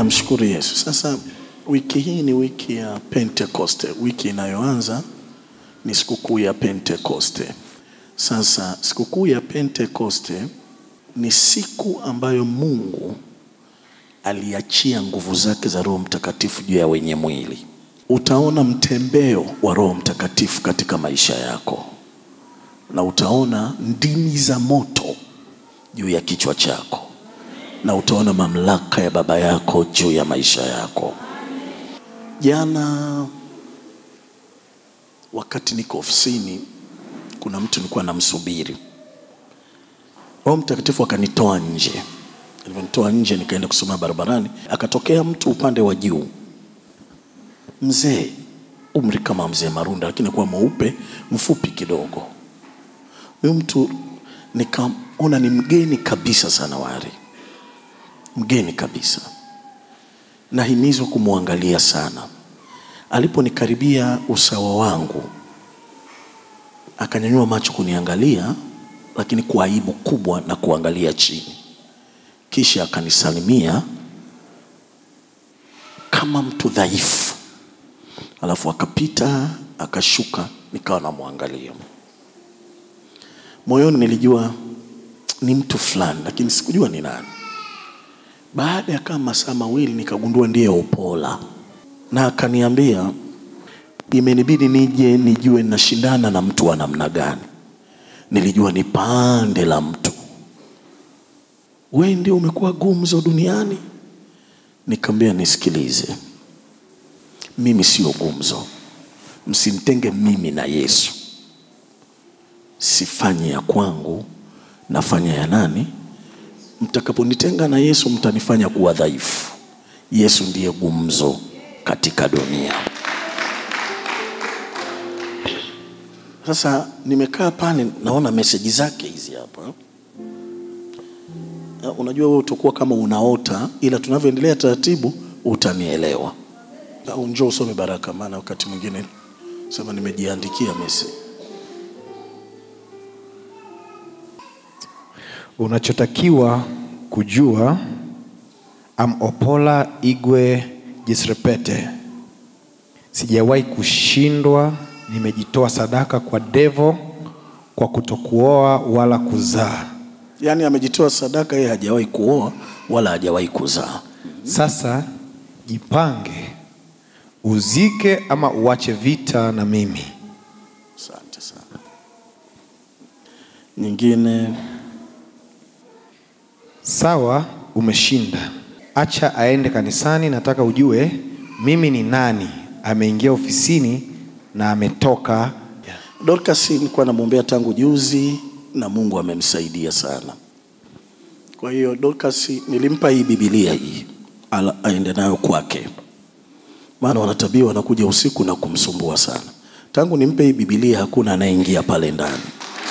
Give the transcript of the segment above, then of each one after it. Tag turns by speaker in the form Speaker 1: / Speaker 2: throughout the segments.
Speaker 1: namshukuru Yesu. Sasa wiki hii ni wiki ya Pentekoste, wiki inayoanza ni sikukuu ya Pentekoste. Sasa sikukuu ya Pentekoste ni siku ambayo Mungu aliachia nguvu zake za Roho Mtakatifu juu ya wenye mwili. Utaona mtembeo wa Roho Mtakatifu katika maisha yako, na utaona ndimi za moto juu ya kichwa chako, na utaona mamlaka ya Baba yako juu ya maisha yako. Jana wakati niko ofisini, kuna mtu nilikuwa namsubiri. Roho Mtakatifu akanitoa nje. Alivyonitoa nje, nikaenda kusoma barabarani, akatokea mtu upande wa juu, mzee, umri kama mzee Marunda, lakini kuwa mweupe, mfupi kidogo. Huyu mtu nikaona ni mgeni kabisa sana wari, mgeni kabisa, nahimizwa kumwangalia sana. Aliponikaribia usawa wangu, akanyanyua macho kuniangalia, lakini kwa aibu kubwa na kuangalia chini, kisha akanisalimia kama mtu dhaifu, alafu akapita akashuka, nikawa namwangalia. Moyoni nilijua ni mtu fulani, lakini sikujua ni nani. Baada ya kama masaa mawili nikagundua ndiye Opola, na akaniambia imenibidi nije nijue nashindana na mtu wa namna gani. Nilijua ni pande la mtu. We ndio umekuwa gumzo duniani? Nikamwambia nisikilize, mimi sio gumzo, msimtenge mimi na Yesu. Sifanye ya kwangu, nafanya ya nani? Mtakaponitenga na Yesu, mtanifanya kuwa dhaifu. Yesu ndiye gumzo katika dunia. Sasa nimekaa pale, naona meseji zake hizi hapa. Uh, Unajua wewe utakuwa kama unaota, ila tunavyoendelea taratibu utanielewa. Au njoo usome baraka, maana wakati mwingine sema nimejiandikia meseji.
Speaker 2: Unachotakiwa kujua am Opola Igwe Jisrepete, sijawahi kushindwa. Nimejitoa sadaka kwa devo kwa kutokuoa wala kuzaa.
Speaker 1: Yaani amejitoa sadaka, yeye hajawahi kuoa wala hajawahi kuzaa.
Speaker 2: Sasa jipange, uzike ama uache vita na mimi.
Speaker 1: Asante sana. Nyingine
Speaker 2: Sawa, umeshinda. Acha aende kanisani. Nataka ujue mimi ni nani. Ameingia ofisini na ametoka.
Speaker 1: Dorcas nilikuwa namwombea tangu juzi na Mungu amemsaidia sana. Kwa hiyo Dorcas nilimpa hii Biblia hii ala- aende nayo kwake, maana wanatabia wanakuja usiku na kumsumbua sana. Tangu nimpe hii Biblia hakuna anayeingia pale ndani.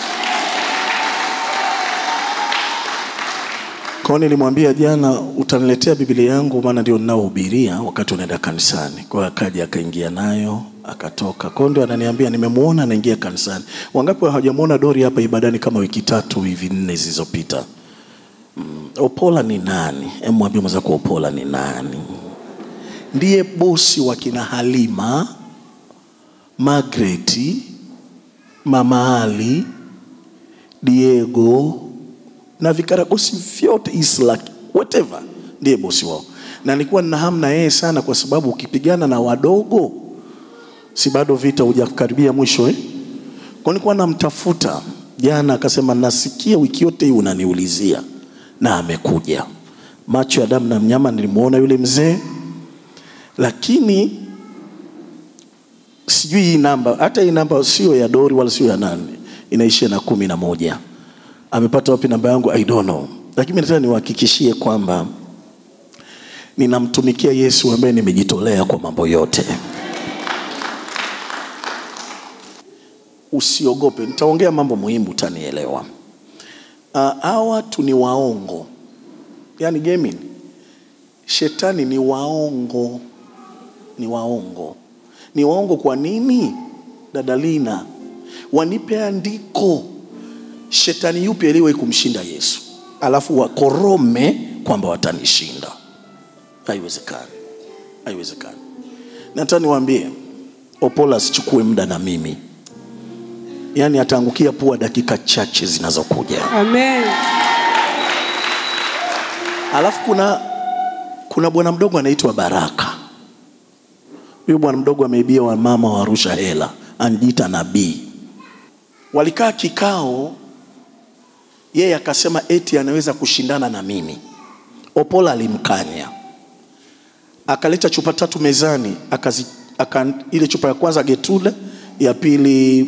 Speaker 1: Kwa hiyo nilimwambia jana, utaniletea Biblia yangu, maana ndio ninaohubiria wakati unaenda kanisani. Kwa hiyo akaja akaingia nayo akatoka. Kwa hiyo ndio ananiambia nimemuona anaingia kanisani. Wangapi hawajamuona Dori hapa ibadani kama wiki tatu hivi nne zilizopita? Mm, Opola ni nani? Hebu mwambie mwenzako Opola ni nani? Ndiye bosi wa kina Halima, Magreti, Mama Ali, Diego na vikaragosi vyote Islak, whatever, ndiye bosi wao, na nilikuwa nina hamu na yeye sana, kwa sababu ukipigana na wadogo, si bado vita hujakaribia mwisho eh? Kwa nilikuwa namtafuta jana, akasema nasikia wiki yote hii unaniulizia, na amekuja. Macho ya damu na mnyama, nilimuona yule mzee, lakini sijui hii namba, hata hii namba sio ya Dori wala sio ya nani, inaishia na kumi na moja. Amepata wapi namba yangu? I don't know, lakini mimi nataka niwahakikishie kwamba ninamtumikia Yesu ambaye nimejitolea kwa mambo yote. Usiogope, nitaongea mambo muhimu, utanielewa. Ah, Hawa watu ni waongo, yaani Gemini, shetani ni waongo, ni waongo, ni waongo. Kwa nini? Dada Lina, wanipe andiko shetani yupi aliyewahi kumshinda Yesu, alafu wakorome kwamba watanishinda. haiwezekani, haiwezekani. Nataka niwaambie, Opola asichukue muda na mimi, yaani ataangukia pua dakika chache zinazokuja.
Speaker 3: Amen.
Speaker 1: Alafu kuna kuna bwana mdogo anaitwa Baraka. Huyu bwana mdogo ameibia wamama wa Arusha hela, anajiita nabii. Walikaa kikao, yeye akasema eti anaweza kushindana na mimi. Opola alimkanya, akaleta chupa tatu mezani, akazi, aka, ile chupa ya kwanza Getrude, ya pili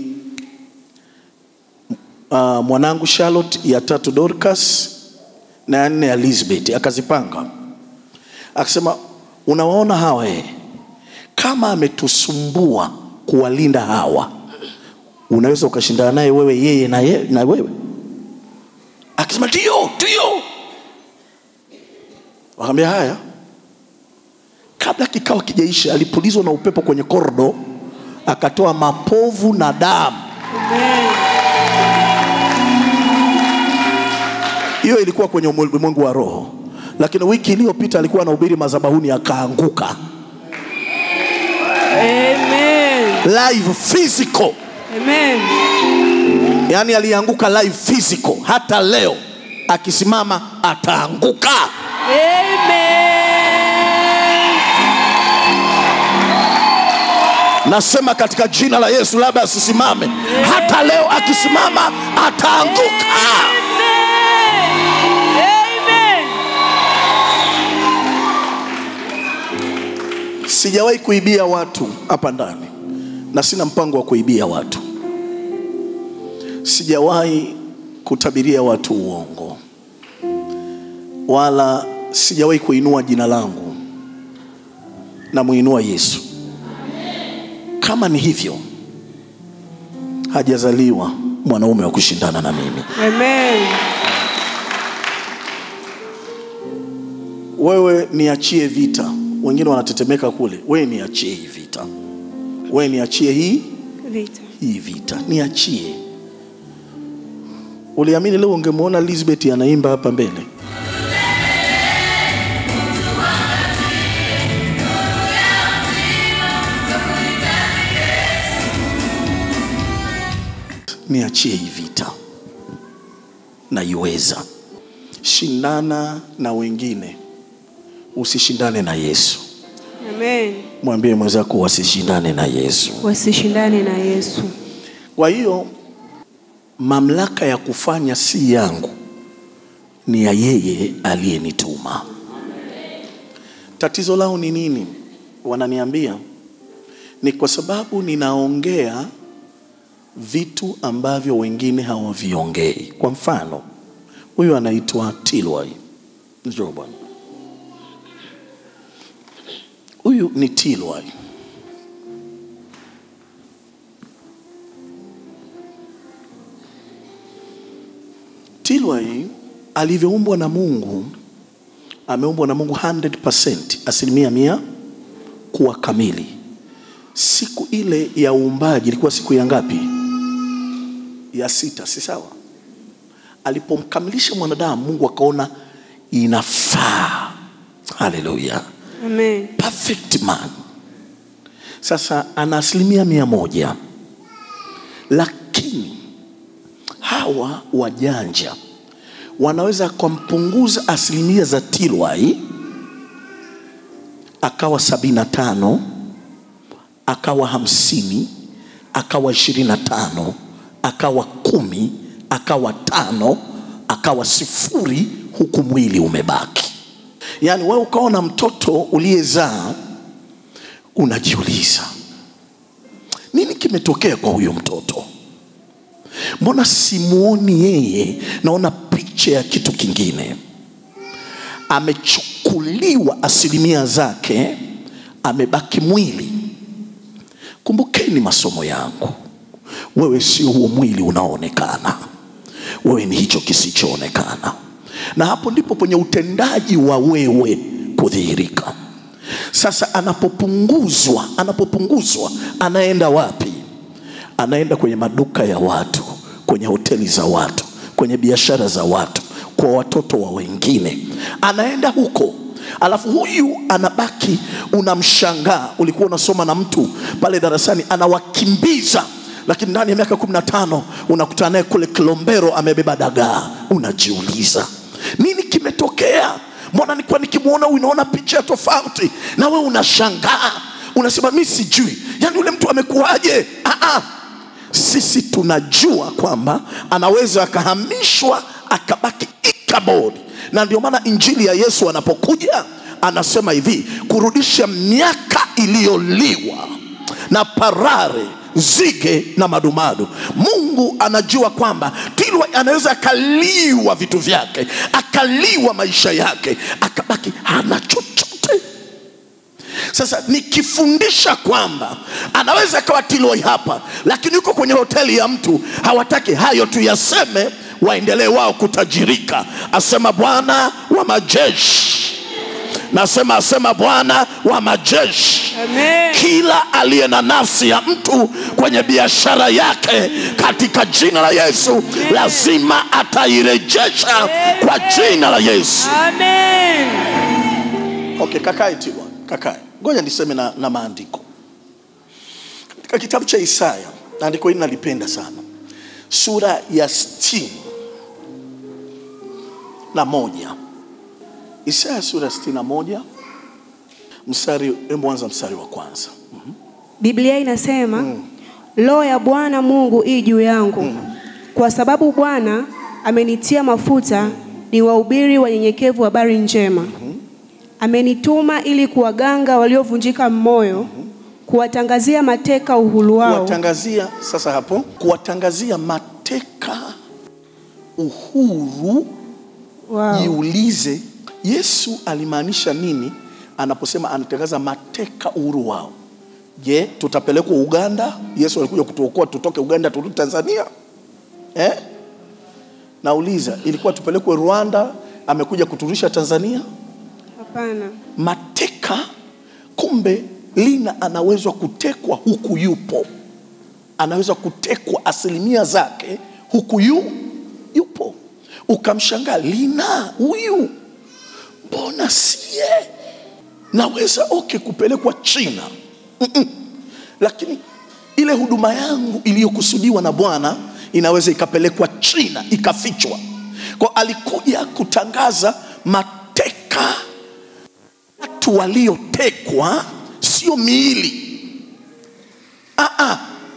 Speaker 1: uh, mwanangu Charlotte, ya tatu Dorcas na ya nne Elizabeth, akazipanga akasema, unawaona hawa eh, kama ametusumbua kuwalinda hawa, unaweza ukashindana naye wewe, yeye na, ye, na wewe. Akasema ndio, ndio. Wakamwambia haya. Kabla kikao kijaisha, alipulizwa na upepo kwenye kordo, akatoa mapovu na damu. Hiyo ilikuwa kwenye ulimwengu wa roho, lakini wiki iliyopita alikuwa anahubiri madhabahuni akaanguka
Speaker 3: Amen.
Speaker 1: live physical,
Speaker 3: Amen.
Speaker 1: yaani alianguka live physical. Hata leo akisimama ataanguka.
Speaker 3: Amen.
Speaker 1: Nasema katika jina la Yesu, labda asisimame, hata leo akisimama ataanguka.
Speaker 3: Amen.
Speaker 1: Sijawahi kuibia watu hapa ndani na sina mpango wa kuibia watu. Sijawahi kutabiria watu uongo, wala sijawahi kuinua jina langu, na muinua Yesu. Kama ni hivyo, hajazaliwa mwanaume wa kushindana na mimi.
Speaker 3: Amen.
Speaker 1: Wewe niachie vita, wengine wanatetemeka kule. Wewe niachie hii vita, wewe niachie hii
Speaker 3: Vita.
Speaker 1: hii vita, niachie. Uliamini leo ungemwona Elizabeth anaimba hapa mbele? Niachie hii vita, naiweza. Shindana na wengine, usishindane na Yesu.
Speaker 3: Amen.
Speaker 1: Mwambie mwenzako wasishindane na Yesu.
Speaker 3: Wasishindane na Yesu.
Speaker 1: Kwa hiyo mamlaka ya kufanya si yangu, ni ya yeye aliyenituma. Tatizo lao ni nini? Wananiambia ni kwa sababu ninaongea vitu ambavyo wengine hawaviongei. Kwa mfano, huyu anaitwa Tilway. Njoo bwana, huyu ni Tilway. Tilway alivyoumbwa na Mungu, ameumbwa na Mungu 100%, asilimia mia kuwa kamili. Siku ile ya uumbaji ilikuwa siku ya ngapi? Ya sita, si sawa? Alipomkamilisha mwanadamu, Mungu akaona inafaa. Haleluya,
Speaker 3: Amen.
Speaker 1: perfect man. Sasa ana asilimia mia moja, lakini hawa wajanja wanaweza kumpunguza asilimia za Tilway akawa sabini na tano akawa hamsini akawa ishirini na tano akawa kumi akawa tano akawa sifuri huku mwili umebaki. Yaani wewe ukaona mtoto uliyezaa unajiuliza nini kimetokea kwa huyu mtoto? Mbona simuoni yeye, naona picha ya kitu kingine. Amechukuliwa asilimia zake, amebaki mwili. Kumbukeni masomo yangu, wewe sio huo mwili unaoonekana, wewe ni hicho kisichoonekana, na hapo ndipo penye utendaji wa wewe kudhihirika. Sasa anapopunguzwa, anapopunguzwa, anaenda wapi? anaenda kwenye maduka ya watu, kwenye hoteli za watu, kwenye biashara za watu, kwa watoto wa wengine. Anaenda huko alafu huyu anabaki unamshangaa ulikuwa unasoma na mtu pale darasani anawakimbiza lakini ndani ya miaka kumi na tano unakutana naye kule kilombero amebeba dagaa unajiuliza nini kimetokea mbona nilikuwa nikimwona huyu naona picha tofauti na we unashangaa unasema mi sijui yaani yule mtu amekuwaje ah, ah sisi tunajua kwamba anaweza akahamishwa akabaki ikabodi na ndio maana injili ya yesu anapokuja anasema hivi kurudisha miaka iliyoliwa na parare zige na madumadu mungu anajua kwamba tilwa anaweza akaliwa vitu vyake akaliwa maisha yake akabaki hana chochote sasa nikifundisha kwamba anaweza akawa Tiloi hapa, lakini yuko kwenye hoteli ya mtu, hawataki hayo tuyaseme, waendelee wao kutajirika. Asema Bwana wa majeshi, nasema asema Bwana wa majeshi
Speaker 3: Amen.
Speaker 1: kila aliye na nafsi ya mtu kwenye biashara yake katika jina la Yesu lazima atairejesha kwa jina la Yesu.
Speaker 3: Amen.
Speaker 1: Okay, kakae Tilwa, kakae. Ngoja niseme na, na maandiko katika kitabu cha Isaya. Andiko hili nalipenda sana, sura ya sitini na moja. Isaya sura ya sitini na moja mstari, hebu anza mstari wa kwanza.
Speaker 3: Biblia inasema roho ya Bwana Mungu ii juu yangu kwa sababu Bwana amenitia mafuta ni wahubiri wanyenyekevu habari njema. Amenituma ili kuwaganga waliovunjika moyo, kuwatangazia mateka uhuru wao,
Speaker 1: Kuwatangazia sasa hapo, kuwatangazia mateka uhuru
Speaker 3: wao.
Speaker 1: Jiulize, Yesu alimaanisha nini anaposema anatangaza mateka uhuru wao? Je, tutapelekwa Uganda? Yesu alikuja kutuokoa tutoke Uganda turudi Tanzania eh? Nauliza, ilikuwa tupelekwe Rwanda, amekuja kuturudisha Tanzania?
Speaker 3: Hapana.
Speaker 1: Mateka, kumbe Lina anaweza kutekwa huku yupo, anaweza kutekwa asilimia zake huku yu, yupo. Ukamshangaa, Lina huyu mbona sie naweza okay kupelekwa China Mm-mm. lakini ile huduma yangu iliyokusudiwa na Bwana inaweza ikapelekwa China ikafichwa. Kwa alikuja kutangaza mateka, watu waliotekwa, sio miili. Ah, ah.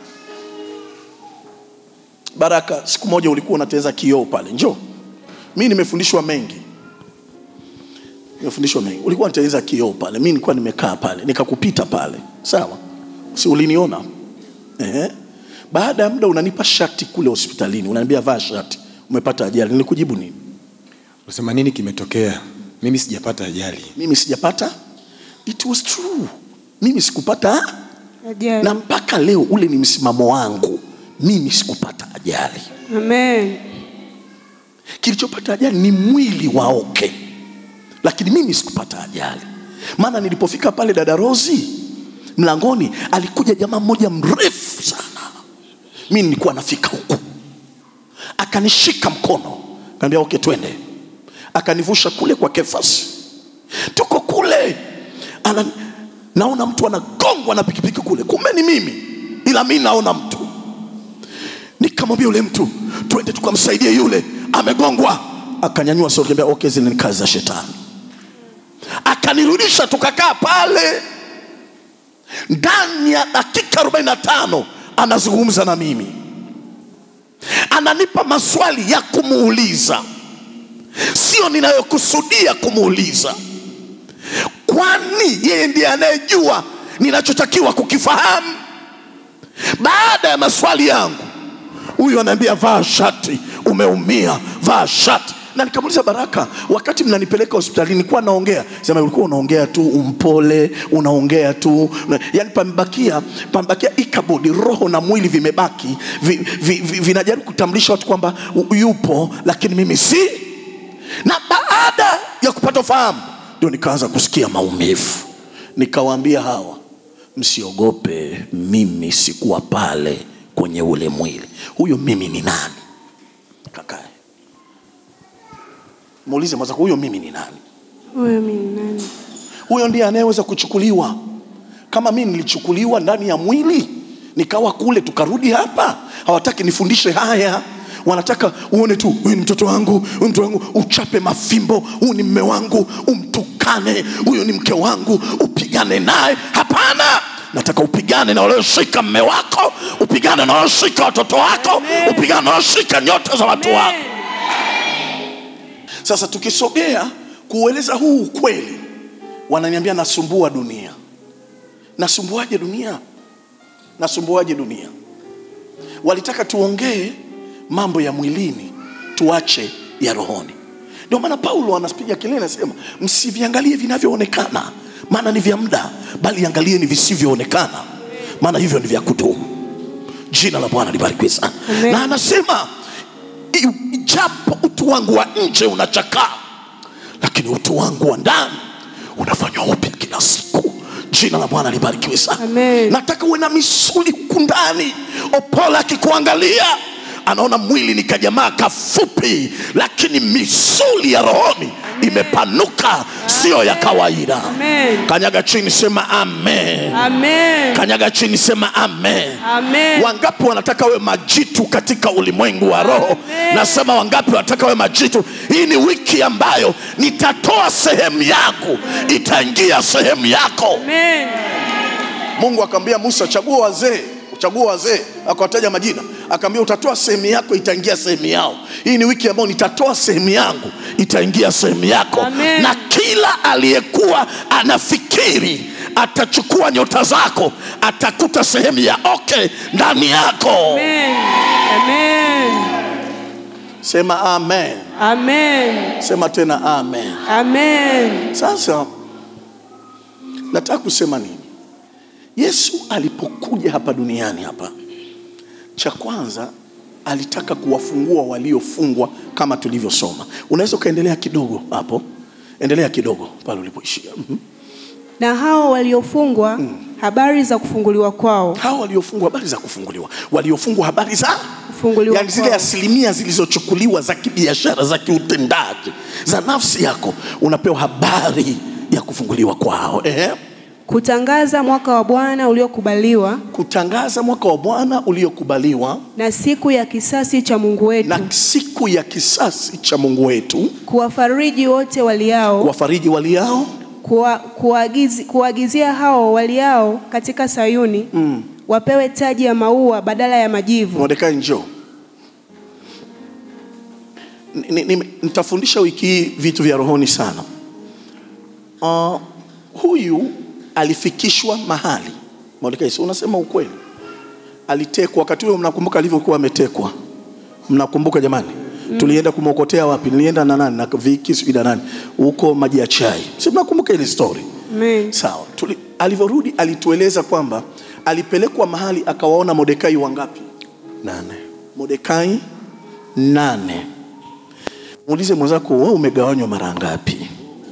Speaker 1: Baraka, siku moja ulikuwa unateza kioo pale, njoo. Mi nimefundishwa mengi nimefundishwa mengi. Ulikuwa unateleza kioo pale, mi nilikuwa nimekaa pale, nikakupita pale, sawa? Si uliniona? Ehe. Baada ya muda unanipa shati kule hospitalini, unaniambia vaa shati, umepata ajali. Nilikujibu nini?
Speaker 2: Unasema nini kimetokea? Mimi sijapata ajali.
Speaker 1: Mimi sijapata. It was true, mimi sikupata,
Speaker 3: Ajali.
Speaker 1: na mpaka leo ule ni msimamo wangu, mimi sikupata ajali.
Speaker 3: Amen.
Speaker 1: Kilichopata ajali ni mwili wa oke, lakini mimi sikupata ajali. Maana nilipofika pale dada Rozi mlangoni, alikuja jamaa mmoja mrefu sana, mi nilikuwa nafika huku, akanishika mkono, kaambia oke, twende. Akanivusha kule kwa Kefas, tuko kule ana, naona mtu anagongwa na pikipiki kule, kumbe ni mimi, ila mi naona mtu nikamwambia yule mtu twende tukamsaidie yule amegongwa akanyanyua sauti akaniambia okay zile ni kazi za shetani akanirudisha tukakaa pale ndani ya dakika 45 anazungumza na mimi ananipa maswali ya kumuuliza sio ninayokusudia kumuuliza kwani yeye ndiye anayejua ninachotakiwa kukifahamu baada ya maswali yangu huyu anaambia vaa shati umeumia vaa shati na nikamuuliza baraka wakati mnanipeleka hospitalini nilikuwa naongea sema ulikuwa unaongea tu umpole unaongea tu yani pamebakia pamebakia ikabodi roho na mwili vimebaki vi, vi, vi, vinajaribu kutambulisha watu kwamba u- yupo lakini mimi si na baada ya kupata ufahamu ndio nikaanza kusikia maumivu nikawaambia hawa msiogope mimi sikuwa pale kwenye ule mwili huyo mimi ni nani kakae muulize mwanza huyo mimi ni nani
Speaker 3: Huyo mimi ni nani?
Speaker 1: Huyo ndiye anayeweza kuchukuliwa. Kama mimi nilichukuliwa ndani ya mwili nikawa kule, tukarudi hapa, hawataki nifundishe haya, wanataka uone tu, huyu ni mtoto wangu, huyu mtoto wangu, uchape mafimbo, huyu ni mme wangu, umtukane, huyu ni mke wangu, upigane naye. Hapana, nataka upigane na walioshika mme wako, upigane na walioshika watoto wako, upigane na walioshika nyota za watu wako. Sasa tukisogea kuueleza huu ukweli, wananiambia nasumbua dunia. Nasumbuaje dunia? Nasumbuaje dunia? Walitaka tuongee mambo ya mwilini, tuache ya rohoni. Ndio maana Paulo anapiga kelele, anasema msiviangalie vinavyoonekana, maana ni vya muda, bali angalieni visivyoonekana, maana hivyo ni vya kudumu. Jina la Bwana libarikiwe sana.
Speaker 3: Amen.
Speaker 1: Na anasema "I- ijapo utu wangu wa nje unachakaa, lakini utu wangu wa ndani unafanywa upya kila siku. Jina la Bwana libarikiwe sana.
Speaker 3: Amen.
Speaker 1: Nataka uwe na misuli huku ndani. Opola akikuangalia anaona mwili ni kajamaa kafupi, lakini misuli ya rohoni imepanuka, sio ya kawaida.
Speaker 3: Amen.
Speaker 1: Kanyaga chini, sema amen.
Speaker 3: Amen.
Speaker 1: Kanyaga chini, sema amen.
Speaker 3: Amen.
Speaker 1: Wangapi wanataka we majitu katika ulimwengu wa roho?
Speaker 3: Amen.
Speaker 1: Nasema wangapi wanataka we majitu? Hii ni wiki ambayo nitatoa sehemu yangu, itaingia sehemu yako.
Speaker 3: Amen.
Speaker 1: Mungu akamwambia Musa, chagua wazee, chagua wazee, akawataja majina, akamwambia utatoa sehemu yako, itaingia sehemu yao. Hii ni wiki ambayo nitatoa sehemu yangu, itaingia sehemu yako.
Speaker 3: Amen.
Speaker 1: Na kila aliyekuwa anafikiri atachukua nyota zako, atakuta sehemu ya oke ndani yako.
Speaker 3: Amen. Amen.
Speaker 1: Sema amen,
Speaker 3: Amen.
Speaker 1: sema tena amen.
Speaker 3: Amen.
Speaker 1: Sasa nataka kusema nini? Yesu alipokuja hapa duniani hapa, cha kwanza alitaka kuwafungua waliofungwa kama tulivyosoma. Unaweza ukaendelea kidogo hapo, endelea kidogo pale ulipoishia. Mhm.
Speaker 3: Na hao waliofungwa habari za kufunguliwa kwao.
Speaker 1: Hao waliofungwa habari za kufunguliwa, waliofungwa habari za
Speaker 3: Kufunguliwa
Speaker 1: yani zile
Speaker 3: kwao.
Speaker 1: asilimia zilizochukuliwa za kibiashara za kiutendaji za nafsi yako, unapewa habari ya kufunguliwa kwao. Ehe.
Speaker 3: Kutangaza mwaka wa Bwana uliokubaliwa
Speaker 1: kutangaza mwaka wa Bwana uliokubaliwa
Speaker 3: na siku ya kisasi cha Mungu wetu,
Speaker 1: na siku ya kisasi cha Mungu wetu,
Speaker 3: kuwafariji wote waliao,
Speaker 1: kuwafariji waliao
Speaker 3: kuwa, kuagizi, kuagizia hao waliao katika Sayuni wapewe taji ya maua badala ya majivu.
Speaker 1: Mordekai, njoo. Ni- ni- ni- Nitafundisha wiki hii vitu vya rohoni sana. Uh, huyu alifikishwa mahali Mordekai, si unasema ukweli, alitekwa wakati huo. Mnakumbuka alivyokuwa ametekwa? Mnakumbuka jamani? Tulienda kumwokotea wapi? Nilienda na nani? Na Viki sijui na nani huko maji ya chai, si mnakumbuka ile story?
Speaker 3: Amen.
Speaker 1: Sawa. Tuli- Alivyorudi alitueleza kwamba alipelekwa mahali akawaona Mordekai wangapi?
Speaker 2: nane
Speaker 1: Mordekai nane. Muulize mwenzako, wewe umegawanywa mara ngapi?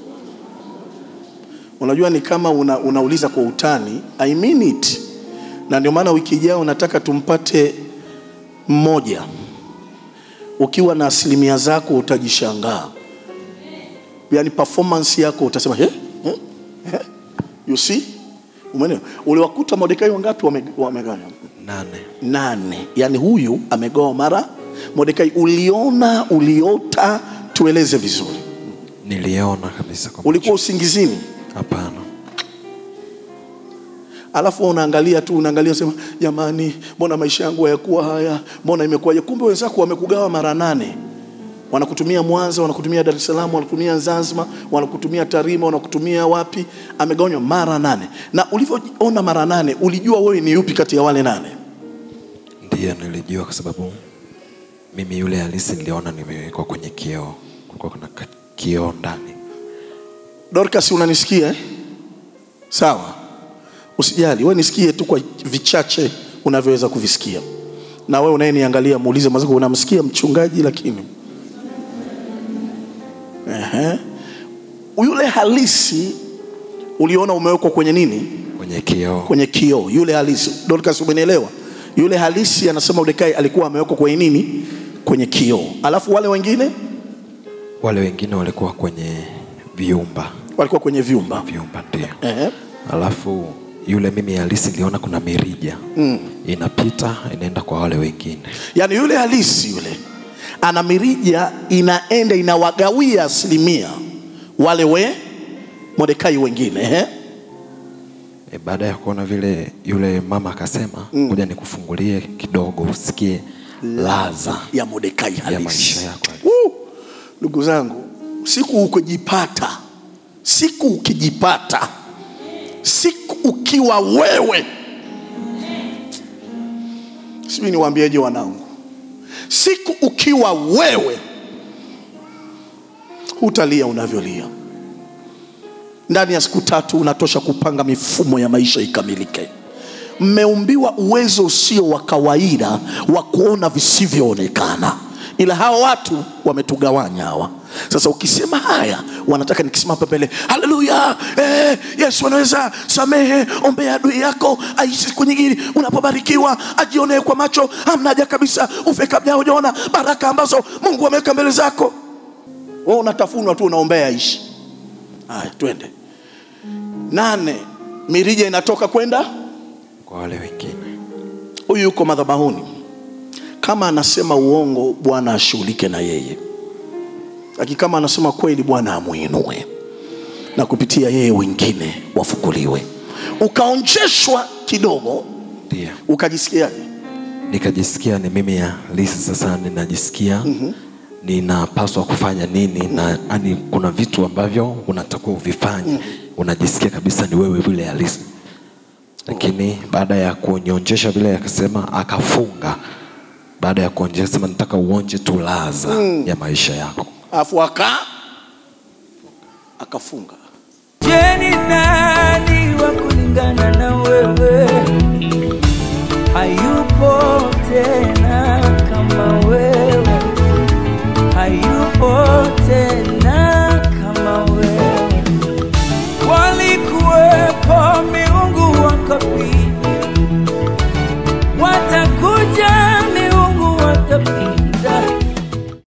Speaker 1: Unajua ni kama una, unauliza kwa utani. I mean it. Na ndio maana wiki ijayo nataka tumpate mmoja. Ukiwa na asilimia zako utajishangaa, yaani performance yako utasema he? He? He? You see? Umeelewa? Uliwakuta Mordekai wangapi wame- wamegawanywa?
Speaker 2: nane
Speaker 1: nane yaani huyu amegawa mara Mordekai uliona uliota tueleze vizuri
Speaker 2: niliona kabisa kwa
Speaker 1: ulikuwa usingizini
Speaker 2: macho. hapana
Speaker 1: alafu wewe unaangalia tu unaangalia sema jamani mbona maisha yangu hayakuwa haya mbona imekuwaje kumbe wenzako wamekugawa mara nane wanakutumia Mwanza wanakutumia Dar es Salaam wanakutumia Zanzibar wanakutumia Tarima wanakutumia wapi amegawanywa mara nane na ulivyoona mara nane ulijua wewe ni yupi kati ya wale nane
Speaker 2: ndiyo nilijua kwa sababu mimi yule halisi niliona nimewekwa kwenye kioo kulikuwa kuna ka- kioo ndani
Speaker 1: Dorcas unanisikia eh? Sawa, usijali, wewe nisikie tu kwa vichache unavyoweza kuvisikia, na wewe unayeniangalia muulize mwenzako, unamsikia mchungaji? Lakini ehe, yule halisi uliona umewekwa kwenye nini?
Speaker 2: kwenye kioo
Speaker 1: Kwenye kioo. Yule halisi, Dorcas, umenielewa? Yule halisi anasema Mordekai alikuwa amewekwa kwenye nini? Kwenye kioo. Alafu wale wengine
Speaker 2: wale wengine walikuwa kwenye viumba
Speaker 1: walikuwa kwenye vyumba
Speaker 2: vyumba ndio
Speaker 1: Ehe.
Speaker 2: alafu yule mimi halisi niliona kuna mirija mm. inapita inaenda kwa wale wengine
Speaker 1: yaani yule halisi yule ana mirija inaenda inawagawia asilimia wale we Mordekai wengine ehe.
Speaker 2: e, baada ya kuona vile yule mama akasema ngoja nikufungulie kidogo usikie laza
Speaker 1: ya Mordekai
Speaker 2: ya
Speaker 1: halisi.
Speaker 2: maisha yako halisi.
Speaker 1: Woo! Ndugu zangu, siku ukijipata, siku ukijipata, siku ukiwa wewe, sijui niwaambieje wanangu, siku ukiwa wewe, hutalia unavyolia. Ndani ya siku tatu unatosha kupanga mifumo ya maisha ikamilike. Mmeumbiwa uwezo usio wa kawaida wa kuona visivyoonekana, ila hawa watu wametugawanya hawa. Sasa ukisema haya, wanataka nikisimama hapa mbele, haleluya, eh, Yesu anaweza samehe, ombea adui yako aishi siku nyingine, unapobarikiwa ajionee kwa macho, hamna haja kabisa ufe kabla hujaona baraka ambazo Mungu ameweka mbele zako. Wewe unatafunwa tu, unaombea aishi. Haya, twende. Nane, mirija inatoka kwenda
Speaker 2: kwa wale wengine
Speaker 1: huyu yuko madhabahuni, kama anasema uongo, Bwana ashughulike na yeye, lakini kama anasema kweli, Bwana amuinue na kupitia yeye wengine wafukuliwe. Ukaonjeshwa kidogo,
Speaker 2: ndio
Speaker 1: ukajisikiaje?
Speaker 2: nikajisikia ni mimi halisi sasa ninajisikia mm-hmm. ninapaswa kufanya nini na yani kuna vitu ambavyo unatakiwa uvifanye mm-hmm. unajisikia kabisa ni wewe vile halisi lakini baada ya kuonyonjesha vile akasema akafunga baada ya kuonjesha sema nataka uonje tulaza mm. ya maisha yako
Speaker 1: Afu aka akafunga